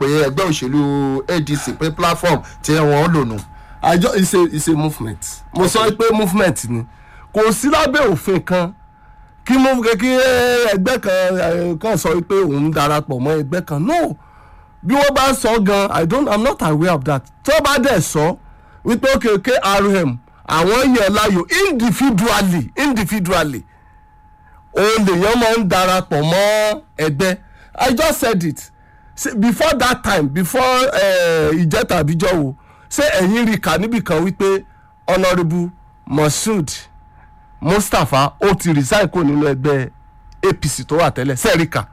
pé ẹgbẹ́ òṣèlú adc pé platform tí wọ́n lò nù. àjọ ìṣe ìṣe movement mo sọ pé movement ni kò sí lábẹ́ òfin kan kí mo kí ẹgbẹ́ kan eh, kan sọ pé òun darapọ̀ mọ́ ẹgbẹ́ kan no bí wọ́n bá sọ gan i don't i'm not aware of that tó bá dẹ̀ sọ wípé okay krm àwọn yẹn láàyò individually individually òun lèèyàn máa ń darapọ̀ mọ́ ẹgbẹ́ i just said it Say, before that time before ìjẹta àbíjọ wo ṣé ẹ̀yin rí kà níbì kan wípé honourable moshood mustapha ó ti resign kó nínú ẹgbẹ́ apc tó wà tẹ́lẹ̀ sẹ́ríkà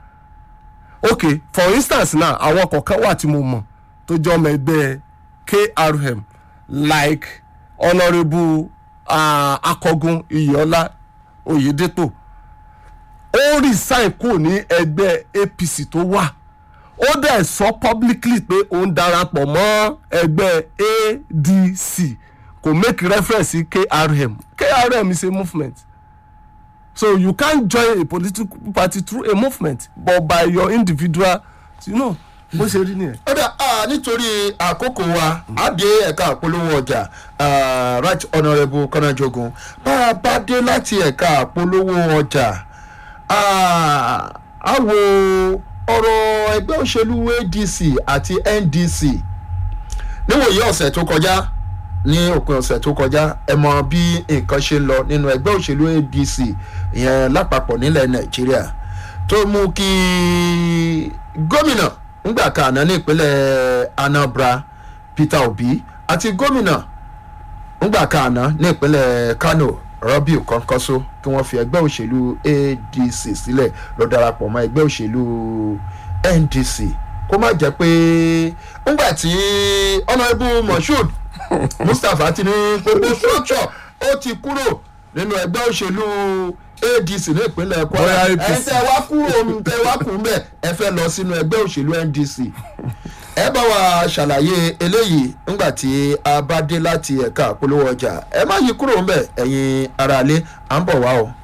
ok for instance now àwọn kọ̀ọ̀kan wà tí mo mọ̀ tó jẹ́ ọmọ ẹgbẹ́ krm like honourable uh, akọgun iyọlá oyedepo ó resign kó ní ẹgbẹ́ apc tó wà ó dẹ̀ sọ publicly pé òun darapọ̀ mọ́ ẹgbẹ́ adc kò make reference sí krm krm is a movement so you can't join a political party through a movement but by your individual you know bó ṣe rí nìyẹn. ó dà ah, nítorí àkókò wa á dé ẹ̀ka àpolówó ọjà ah, right honourable kọ́nájogun bá a bá dé láti ẹ̀ka àpolówó ọjà ah, á wo ọ̀rọ̀ ẹgbẹ́ òṣèlú adc àti ndc níwòye ọ̀sẹ̀ tó kọjá ní òpin ọ̀sẹ̀ tó kọjá ẹ mọ bí nǹkan ṣe ń lọ nínú ẹgbẹ́ òṣèlú adc ìyẹn lápapọ̀ nílẹ̀ nàìjíríà tó mú kí gómìnà ńgbà kan àná ní ìpínlẹ̀ anambra peter obi àti gómìnà ńgbà kan àná ní ìpínlẹ̀ kano rabiu kọ́ńkọ́só kí wọ́n fi ẹgbẹ́ òṣèlú adc sílẹ̀ lọ darapọ̀ mọ́ ẹgbẹ́ òṣèlú ndc kó má jẹ́ pé ńgbà tí honourable moshood mustapha ti ní gbogbo structure ó ti kúrò nínú ẹgbẹ́ òṣèlú adc ní ìpínlẹ̀ kwara Bóyá ẹ APC. tẹ wá kúrò tẹ wá kú mbẹ ẹ fẹ́ lọ sínú ẹgbẹ́ òṣèlú ndc ẹ bá wa ṣàlàyé eléyìí ńgbà tí a bá dé láti ẹ̀ka àpolówó ọjà ẹ má yí kúrò ńbẹ ẹ̀yin aráalé à ń bọ̀ wá o.